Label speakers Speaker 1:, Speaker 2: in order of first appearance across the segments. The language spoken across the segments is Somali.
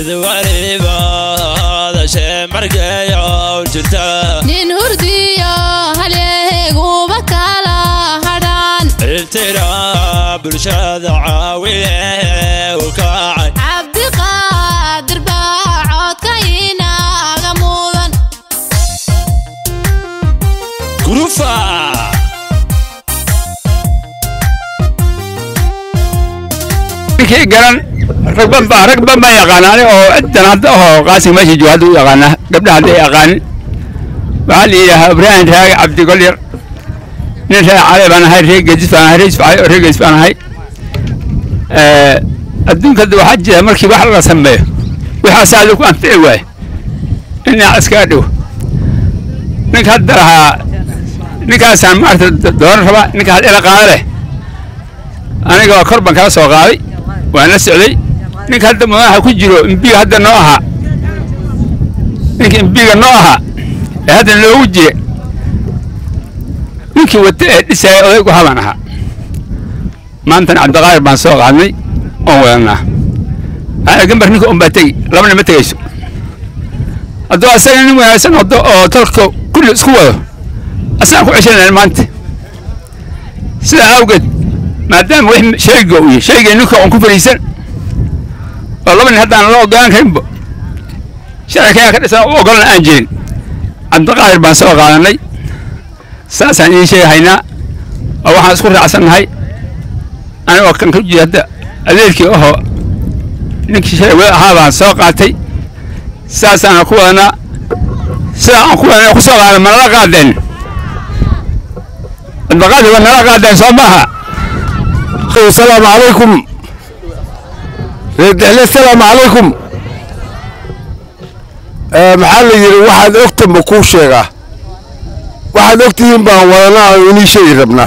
Speaker 1: mid waliba hadashee markayow jirta
Speaker 2: nin hurdiyo halyeeguba kala hadhaan
Speaker 1: iltira bulshada caawiye u kacay
Speaker 2: cabdiqaadir baa codka inaaga mudan
Speaker 1: gurufa
Speaker 3: ninkii garan rag ban baa rag ban baa yaqaanaane oo ciddan hadda oo qaasig meesha jooga hadda u yaqaana gabdhaha hadda yaqaanin waxaa la yidhaahaa ibraahim raage cabdigolyar nin reer cali baan ahay reer gedis baan ahay reer isfacay oo reer gedis baan ahay adduunka hadda waxaa jira markii wax la sameeyo waxaasaa lagu anfici waaye inaa iskaga dhigo ninka hadda lahaa ninkaasaan maarata dooran rabaa ninka had ila qaada leh aniga waa kor baan kala soo qaaday waan la socday ninka hadda madaxa ku jiro imbiga hadda noo ahaa ninka imbiga noo ahaa ee hadda loogu jira ninkii wata ee dhisaya odaygu habaan ahaa maantana cabdiqaadir baan soo qaadnay oon wadanaa aa gambar ninka unbaa tegi labana ma tegayso hadduu asaga nin wanaagsan wado oo dalka kulli isku wado asaan ku ceshanayna maanta sidaa awgeed maadaama wix shayga uu yahay shayga ninka on ku fadhiisan oo laba nin haddaan la ogolaan karinba sharcikaa ka dhisan u ogolna aan jirin cabdiqaadir baan soo qaadanay saasaan idiin sheegahaynaa oo waxaan isku raacsannahay anigoo kan ka jira hadda adeerkii ahoo ninkii shalay wada ahaa baan soo qaatay saasaana ku wadanaa sidaa aan ku wadanay ku soo qaadan ma nala qaadeen cabdiqaadir waa nala qaadeen soo maaha
Speaker 4: السلام عليكم السلام عليكم maxaa la yidhi waxaad ogta ma kuu sheegaa waxaad ogtihiin baan wadanaa oo inii sheegi rabnaa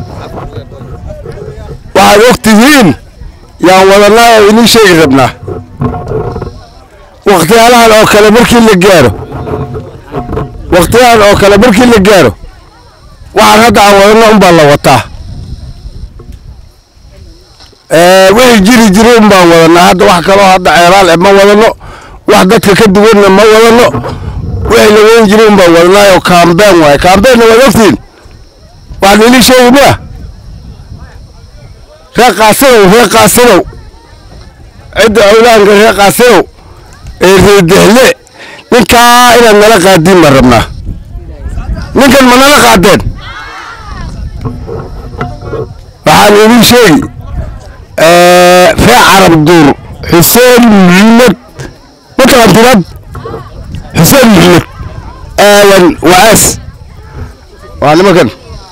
Speaker 4: waxaad ogtihiin yaan wadanaa oo inii sheegi rabnaa wakhtiyaalahan oo kale markii la gaaro wakhtiyahan oo kale markii la gaaro waxaan hadda aan wadanno unbaa la wataa wixii jiri jiri un baan wadanaa hadda wax kaloo hadda ceeraal eh ma wadano wax dadka ka duwanna ma wadano wixii la weyn jiri un baan wadanaayo kaambeen waaye kaambeenna waad ogtiin waxaad ilii sheegi miya reer qaasanow reer qaasanow cidda awlaanka reer qaasanow ee reedexle ninkaa inaad nala qaadiin baan rabnaa ninkan ma nala qaadeen waxaan idin sheegi reer carab duur xuseen muxamed mataqaantinad xuseen muxamed aadan wacaas waa nimankan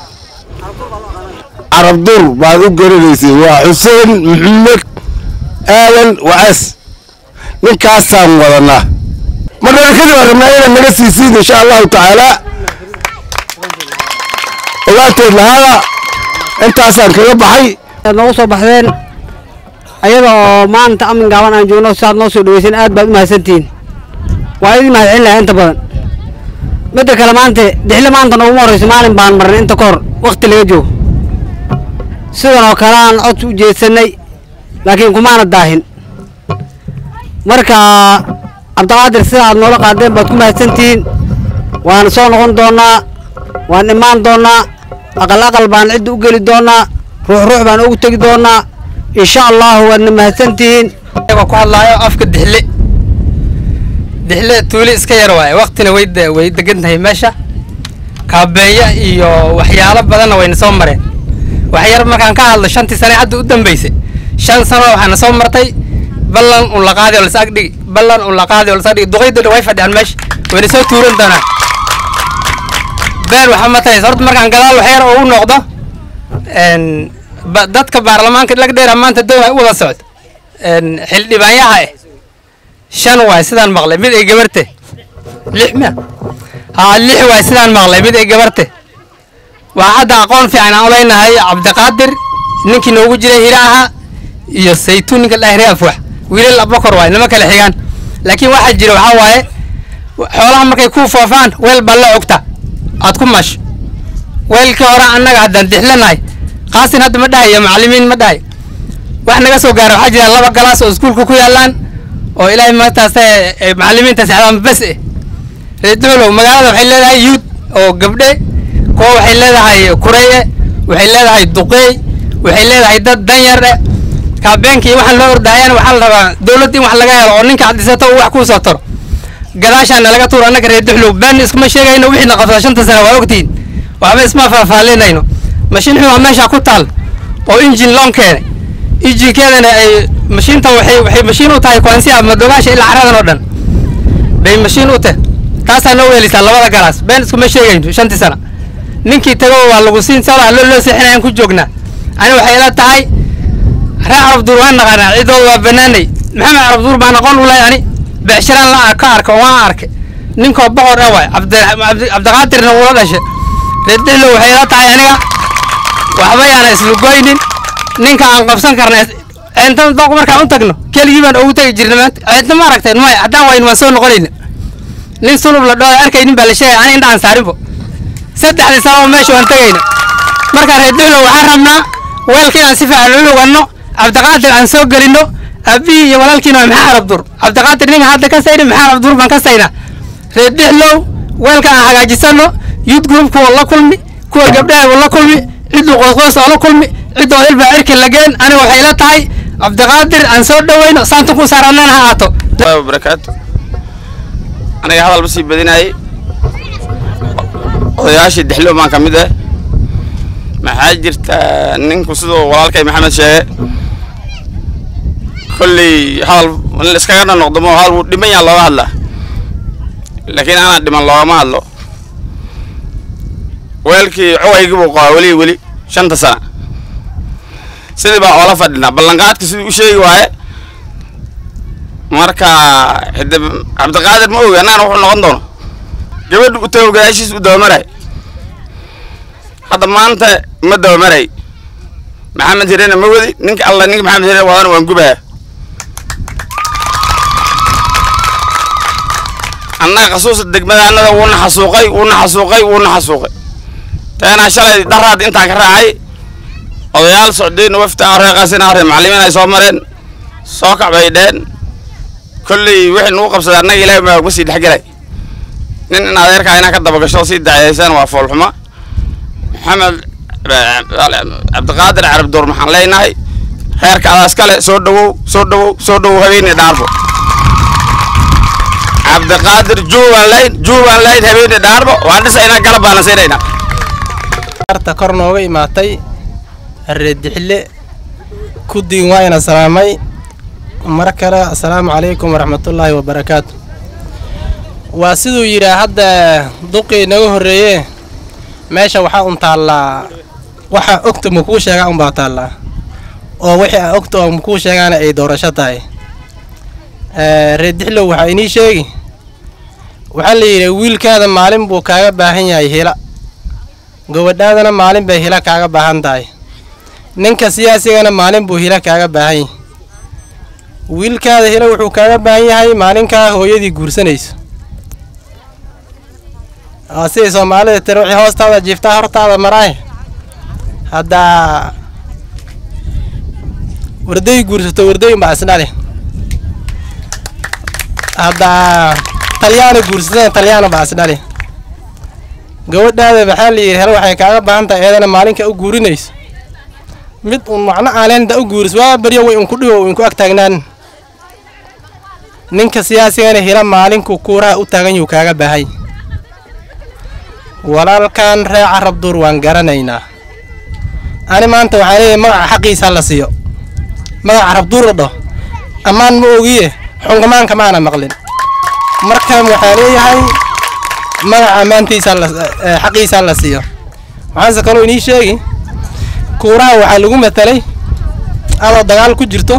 Speaker 4: carab duur baad u garanaysay waa xuseen muxamed aadan wacaas ninkaasaan wadanaa marnana kadib aan rabnaa inaad naga siisiin insha allahu tacaala ogaanteed lahaada intaasaan kaga baxay
Speaker 5: aad noogu soo baxdeen ayada oo maanta amin gaaban aan joogno siaad noo soo dhaweyseen aad baad u mahadsantihiin waa idin mahad celin lahaa inta badan midda kale maanta dixle maanta nooguma horreyso maalin baan marnay inta ka hor wakti laga joogo sidan oo kale aan cod u jeedsanay laakiin kumaana daahin marka cabdiqaadir sida aad noola qaadeen baad ku mahadsantihiin waan soo noqon doonnaa waan imaan doonnaa aqal aqal baan cidda u geli doonnaa ruux ruux baan ugu tegi doonnaa insha allahu waadna mahadsantihiin
Speaker 6: ayagoo ku hadlaayo afka dixle dixle tuuli iska yar waaye waktina way de- way degan tahay meesha kaabeeya iyo waxyaalo badanna wayna soo mareen wax yar markaan ka hadlo shantii sane hadda u dambeysay shan sano waxaana soo martay ballan un la qaadi oo lasag dhigi ballan un la qaadi oo lasag dhigi duqayda dhan way fadhiyaan meesha wayna soo tuuran doonaan been waxa ma tahaysa horta markaan gadaal wax yar oo u noqdo n ba- dadka baarlamaanka lagdheera maanta doon u wada socdo n xildhibaanyaha eh shan waay sidaan maqlay mid ay gabarte lix miya haa lix waay sidaan maqlay mid ay gabarte waa hadda aqoon fiican aan uleynahay cabdiqaadir ninkii noogu jiray hira ahaa iyo saytuun ninka dhahre afwax wiilal abakor waay nama kale xigaan laakiin waxaa jira waxaa waaye xoolaha markay ku foofaan weel baa la ogta aad ku maasho weelkii hore annaga haddaan dixlanahay qaasin hadda ma dhahayo macallimiin ma dhahayo wax naga soo gaara waxaa jira laba galaas oo iskuulka ku yaallaan oo ilaahay maantaas macallimiinta saxdaan bas eh reer duxlow magaalada waxay leedahay yuud oo gabdhe kuwa waxay leedahay kureye waxay leedahay duqeey waxay leedahay dad danyar eh kaabeenkii waxaan loo ordahayana waxaa la rabaa dowladda in wax laga helo oo ninka cadisato uu wax kuu soo taro gadaashaana laga tuuro annaga reer duxlow been iskuma sheegayno wixii na qabsada shanta sano waa ogtihiin waxba isma faahfaalinayno mashiin xuma meesha ku taal oo injin loon keenay injinkeedana ay mashiintan waxay waxay mashiin u tahay kuansiya madogaasha ilaa caradan oo dhan bay mashiin u tahay taasaa noo weelisaa labada galaas been iskuma sheegayno shantii sana ninkii tago waa lagu siin sala loo loo seexinayaan ku joognaa ani waxay ila tahay reer carabduur waan naqaanaa ciddooda waa banaanay maxamed carabduur baan aqoon u lahay ani beecshiraan la ka arka oo waan arkay ninkoo boqor ah waay cabdiqaadirna uula dhashay reer dixlow waxay ila tahay aniga waxba yaana islugoynin ninka aan qabsan karna intan doq markaan u tagno keligii baan ugu tagi jirna maanta cidna ma aragteen maya haddaan wayn waan soo noqonayna nin sulub la dhooda arkaynin baa la sheegay ani indhaan saarinbo saddexdii sababa meesha waan tegayna marka reer duxlow waxaan rabnaa weelka inaan si fiican u luganno cabdiqaadir aan soo gelinno aabihii iyo walaalkiina waa maxaa rabdur cabdiqaadir ninka hadda ka sayna maxaa rabdur baan ka saynaa reer duxlow weelka aan hagaajisano youth groupka waa la kulmi kuwa gabdhaha waa la kulmi cidduu qoosqoos oo la kulmi ciddoo ilbaa cirki lageen aniga waxay la tahay cabdiqaadir aan soo dhoweyno saanta ku saarannana ha aato
Speaker 7: barakaatu aniga hadal ma sii badinayay odayaashii dixlow baan ka mid ah maxaa jirta ninku siduu walaalkay maxamed sheege kolley hadal in la iskaga dhanoqdo mo hadal wuu dhiman yaha looga hadlaa laakiin anaa dhiman loogama hadlo weelkii cowaygii buu qabaa weli weli shanta sana sidii baa oola fadhinaa ballanqaadka siduu u sheegi waaye marka hade cabdiqaadir ma ogi annagana wuxuu noqon doono gabadha u tago gadaashiis u dabamaray hadda maanta ma dabamaray maxamed hirena ma wadi ninka alla ninka maxamed hirena wadana waan gubaya annaga khasuusa degmadaanada wuuna xasuuqay wuuna xasuuqay wuuna xasuuqay teenaa shalay daraad intaan ka raacay odayaal socdeen wafta reeqaasina arre macallimiin ay soo mareen soo kac bay dheen kolley wixii nugu qabsaday annaga ilaahay baa ma sii dhexgelay nin in adeerkaa inaa ka dabagasho sii dacayaysaan waa foolxuma maxamed cabdiqaadir carabduur maxaan leenahay reerka adaas kale soo dhawow soo dhawow soo dhawow habeeni dhaarbo cabdiqaadir juubaan layn juubaan layn habeeni dhaarbo waan dhisaynaa galab baana siinaynaa
Speaker 8: arta kor nooga imaatay reedixile kudiin waa ina salaamay mar kale assalaamu calaykum waraxmatullaahi wabarakaatu waa siduu yidhaa hadda duqii naga horreeye meesha waxaa un taallaa waxaa ogta makuu sheegaa unbaa taallaa oo wixii aan ogta oo makuu sheegaana ay doorasho tahay reedixlow waxaa inii sheegi waxaa la yidhi wiilkaada maalin buu kaaga baahan yahay hila gabadhaadana maalin bay hila kaaga baahan tahay ninka siyaasigana maalin buu hila kaaga baahan yahay wiilkaada hila wuxuu kaaga baahan yahay maalinkaa hooyadii guursanayso waa siday soomaalida tiri wixii hoostaada jiiftaa hortaada maraaye haddaa warday guursato wardayn baa isdhali haddaa talyaana guursatana talyaana baa isdhali gabadhaada maxaa la yidhi hel waxay kaaga baahan tahay eedana maalinka u guurinayso mid uun macno aaneenda u guuris waa baryo way unku dhiwo inku ag taagnaan ninka siyaasigana hila maalinku kuuraha u taagan yuu kaaga baahay walaalkan ree carab duur waan garanaynaa ani maanta waxaa leeyahay magaca xaqiisa la siiyo magaca carab duur la dhaho ammaan ma ogiye xungamaanka maana maqlin markan waxaa leeyahay magaca ammaantiisa la xaqiisa la siiyo waxaanse kaloo inii sheegi kuuraha waxaa lagu matalay adoo dagaal ku jirto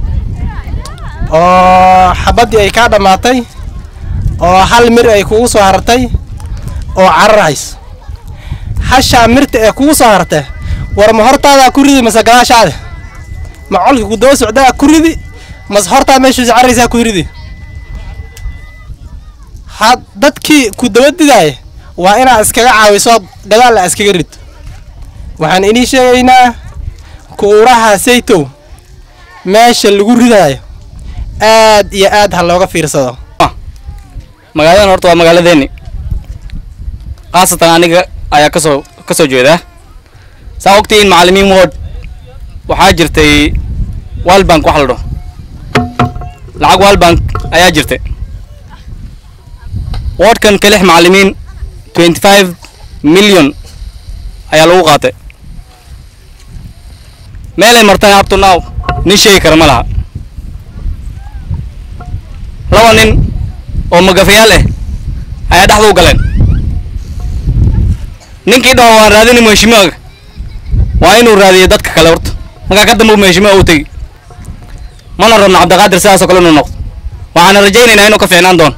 Speaker 8: oo xabaddii ay kaa dhammaatay oo hal mir ay kugu soo hartay oo cararhayso hashaa mirta ee kugu soo hartay war ma hortaadaa ku ridi mase gadaashaada ma colkii ku daba socdaa ku ridi mase hortaa meeshuusi carraysaa ku ridi had dadkii ku daba didaaya waa inaad iskaga caawiso gadaal la iskaga rid waxaan inii sheegaynaa kuuraha saytow meesha lagu ridaayo aad iyo aad ha looga fiirsado
Speaker 6: magaaladan horta waa magaaladeeni khaasatan aniga ayaa kasoo ka soo jeedaa saa ogtiin macallimiin ward waxaa jirtay walbank wax la dhaho lacag walbank ayaa jirtay wardkan ka lix macallimiin twenty five million ayaa lagu qaatay meelay martaan up to now nin sheegi kara ma laha laba nin oo magafayaal ah ayaa dhexda u galeen ninkii dhaho waan raadini mheshimiwaga waa inuu raadiyo dadka kale horta markaa ka dambe mheshimiwa uu tegi mana rabno cabdiqaadir sidaasoo kale inuu noqdo waxaana rajaynaynaa inuu ka fiicnaan doono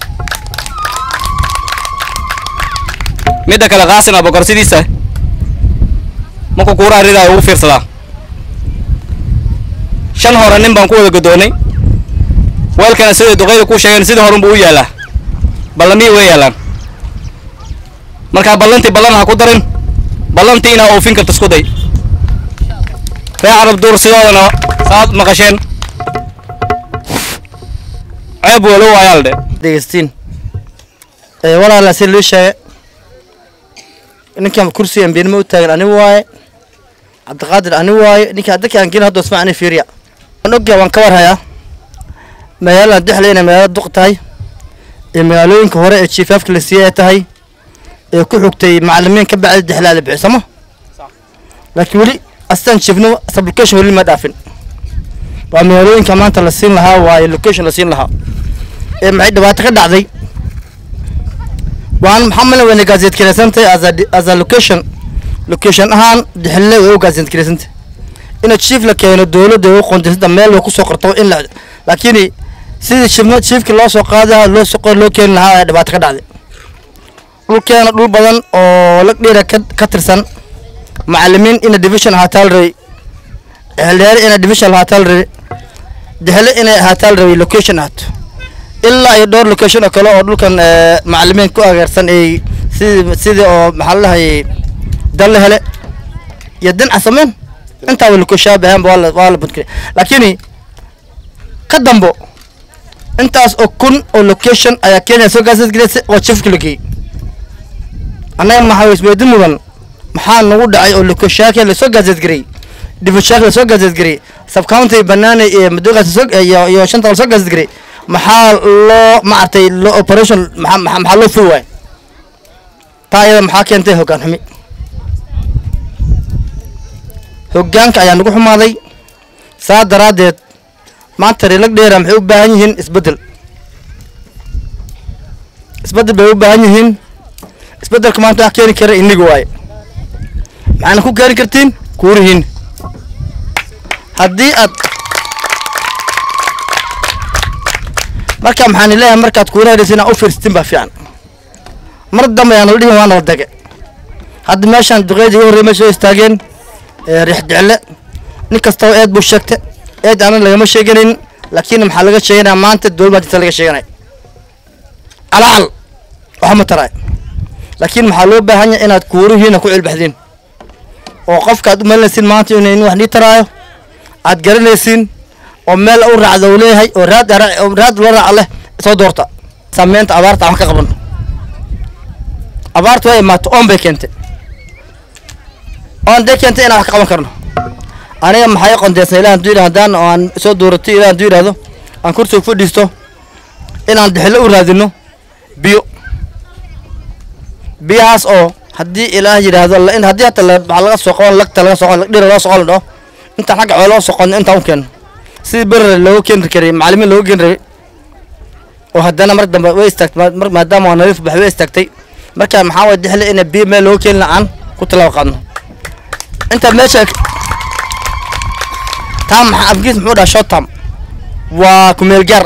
Speaker 6: midda kale qaasim abakor sidiisa markuu kuuraha ridaayo ugu fiirsadaa shan hore nin baan ku wada godoonay weelkana siday duqeyda ku sheegeen sidii horunbuu u yaalaa ballamihii way yaalaan markaa ballantii ballan ha ku darin ballantii inaa oofin karto isku day ree carab duur sidoodana saad maqasheen ceeb walo waayaa la dhe
Speaker 9: degeystiin ee walaala si lii sheege ninkan kursiga ambeenimo u taagan ani waaye cabdiqaadir ani waaye ninka dadka aan gelin hadda isma ani fiiriya waan ogyahay waan ka warhayaa magaalada dexle inay magaalada duq tahay ee magaalooyinka hore ee jiifaafka la siiyey ay tahay ee ku xigtay macalimiin ka bacdi dexlaa la bixisamo laakiin weli astaan jiifno sublocation weli ma dhaafin waa magaalooyinka maanta la siin lahaa waaye location la siin lahaa ee maxay dhibaato ka dhacday waan maxaa malin wayna gaazet kaleysantay as a as a location location ahaan dixille way u gaazet kaleysantay ina chief la keeno dowladda ay u qoondaysada meel way kusoo qorto in la laakiin sidii chiefna chiefki loo soo qaadaha loo soo loo keeni lahaa ayaa dhibaato ka dhacday dhulkeena dhul badan oo lag dheera ka ka tirsan macalimiin ina division ahaataa la rabay xildheere ina division ahaataa la rabay dixile inay ahaataa la rabay location ahaato ilaa iyo dhowr location oo kale oo dhulkan eh, macalimiin ku ageersan ay sidii sidii oo maxaa la dhahayay dal la hele iyo din casameen intaaba location bahan waa la waa la budkay laakiin ka dambo intaas oo kun oo location ayaa Kenya soo gaasas gareysay oo chiefka la geeyay annaga maxaa isweydiin mudan maxaa nagu dhacay oo location la soo gaasas gareeyay division la soo gaasas gareeyay sub county banaana iyo madoogaas soo iyo iyo shanta la soo gaasas gareeyay maxaa loo maartay loo operation maxaa maxaa maxaa loo furi waay taa iyada maxaa keentay hoggaan xumi hoggaanka ayaa nagu xumaaday saa daraaddeed maanta reelag dheera maxay u baahan yihiin isbeddel isbeddel bay u baahan yihiin isbeddelka maanta wax keeni kara iniga waaye maxaana ku keeni kartiin kuurihiin haddii aad marka maxaan leeyahay markaad kuurahaysa inaad u fiirsatin baa fiican mar dambe ayaan la dhihin waa nala dege hadda meeshaan duqeydii ugu horrey meesha soo istaageen ee riix jecle nin kastaba eed buu sheegtay eed aanan lagama sheeganayn laakiin maxaa laga sheeganaya maanta dowlad baa jirta laga sheeganaya calacal waxa ma taraay laakiin maxaa loo baahan yahay inaad kuurihiina ku cilbaxdiin oo qofka aad u malinaysiin maanta inay in wax nii taraayo aad garanaysiin oo meel u raacda uu leeyahay oo raad ara- oo raad loo raaca leh soo doorta saameynta abaarta aan wax ka qabano abaarta way imaato oon bay keentay oon day keentay inaan wax ka qaban karno aniga maxay qondeysna ilaah hadduu yidhahdo haddaan oo aan soo dooratay ilaah hadduu yidhahdo aan kursiga fadhiisto inaan dixilo u raadino biyo biyahaas oo haddii ilaah yidhaahdo la- in haddii hata la- waxaa laga soo qaban lagta laga soo qaban dhira loo soo qaban dhaho intaan xagga xoolo loo soo qaban intaan u keeno sidii berere looga keeni karay macalimiin looga keeni rabay oo haddana mar dambe way istaagtay ma- mar maadaama waa nadiif bax way istaagtay marka maxaa waye dixle ina biyo meel looga keeni la-aan ku talaabo qaadno inta meesha tam maxaa afgiis muxuu dhaha short term waa kumeel gaar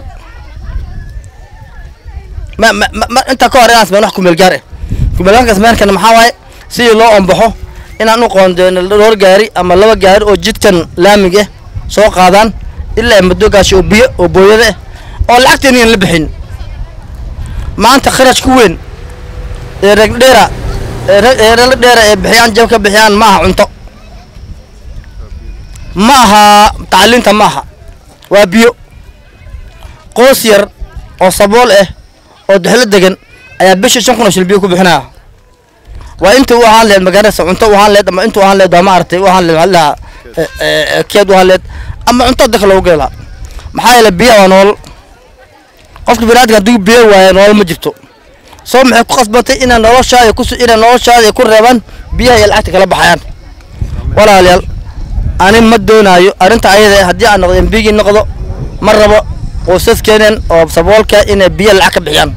Speaker 9: ma ma ma- ma inta ka hor inaan sameyn wax kumeel gaar ah kumeel gaarka sameynkan maxaa waaye sidii loo ombaxo inaan u qoondeyno dhowr gaari ama laba gaari oo jidkan laamiga ah soo qaadaan ilaa madoogaasi oo biyo oo booyada ah oo lacagteena iyan la bixin maanta kharash ku weyn ee reg dheera ee reg ee reg dheera ee bixiyaan jab ka bixiyaan ma aha cunto ma aha tacliinta ma aha waa biyo qoys yar oo sabool ah oo dexlo degan ayaa bisha shan kun oo shil biyo ku bixinaya waa inta u ahaan leed magaalada cunto u ahaan leed ama inta u ahaan leed waa maaragtay u ahaan leed maxaa la dhahaa keed u ahaan leed ama cunto dadka loogu geli lahaa maxaa yeele biyaha waa nool qofka biniadamka hadduu biyo waayo nool ma jirto soo maxay ku qasbatay inay noloshaada ku inay noloshaada ku reebaan biyaha iyo lacagta kala baxayaan walaalayaal ani ma doonaayo arrinta ayada haddii aan noqdo embigii noqdo ma rabo qoysaskeenan oo saboolka inay biyo lacag ka bixiyaan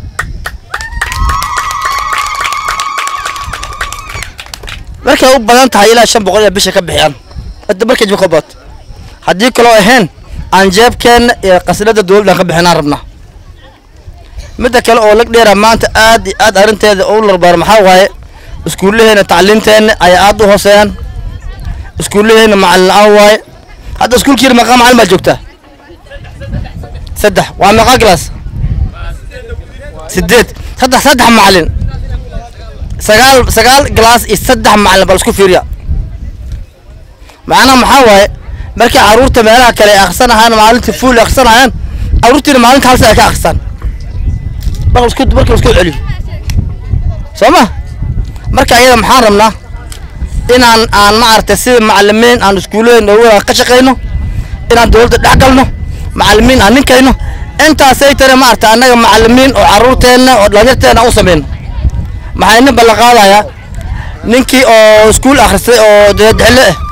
Speaker 9: markay u badan tahay ilaa shan boqol iyo bisha ka bixiyaan hadda markay jibka bad haddii kaloo ahayn aan jeebkeenna iyo qasnada dowladdan ka bixinaan rabnaa midda kale oo lag dheera maanta aad iyo aad arrinteeda u larbaar maxaa waaye iskuullaheena tacliinteenna ayaa aad u hooseeyaan iskuullaheena macallin la-aan waaye hadda iskuulkiina meeqaa macallin baa joogtaa saddex waa meeqaa glass sideed saddex saddex macallin sagaal sagaal glass iyo saddex macallin baa isku fiiriya macnaha maxaa waaye markii carruurta meelaha kale ay akhrisanayaan maalintii fuul ay akhrisanayaan carruurtiina maalinta hal ay ka akhrisaan marka isku marka isku celiyo soo ma marka ayada maxaan rabnaa inaan aan maaragtay sida macallimiin aan iskuullaheena ugu ka shaqayno inaan dowladda dhex galno macallimiin aan ninkayno intaasay tare maaragtay annaga macallimiin oo carruurteenna oo dhalinyarteena u samayno maxaa inin ballan qaadayaa ninkii oo iskuul akhristay oo deedexle ah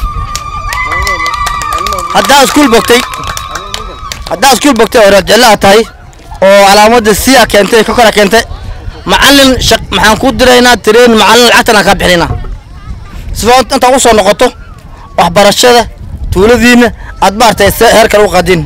Speaker 9: haddaa iskuul bogtay haddaa iskuul bogtay oo reedjeclo aad tahay oo calaamadda siya keentay ka kora keentay macallin shaq maxaan ku diraynaa tireen macallin lacagtan aan kaa bixinaynaa sifoo intaa usoo noqoto waxbarashada tuuladiina aad maaragtay se heer kale u qaadin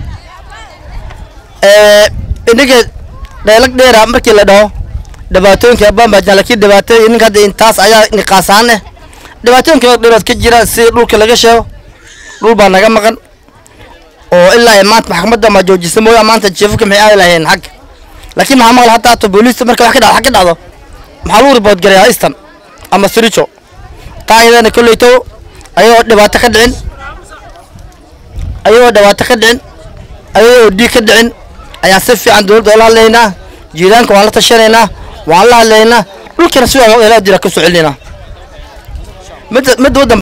Speaker 9: ininka dheelag dheera markii la dhaho dhibaatooyinka bambajaan laakiin dhibaatooyin ninka hadda intaas ayaa niqaasaan eh dhibaatooyinka dheerood ka jira si dhulka laga sheego dhul baa naga maqan oo ilaa ay maanta maxkamadda ma joojisa mooya maanta jeefafka maxay aadi lahayeen xagga laakiin maxaa maqla hataa hata booliista marka wax ka dhacdo xag ka dhacdo maxaa lagu ribood garayaa easton ama sirijo taa ayadana kolleyto ayagoo dhibaato ka dhicin ayagoo dhibaato ka dhicin ayagoo dhiig ka dhicin ayaan si fiican dowladda oola hadlaynaa jiiraanka waan la tashanaynaa waan la hadlaynaa dhulkana si waa jira ka soo celinaynaa midda midda waddan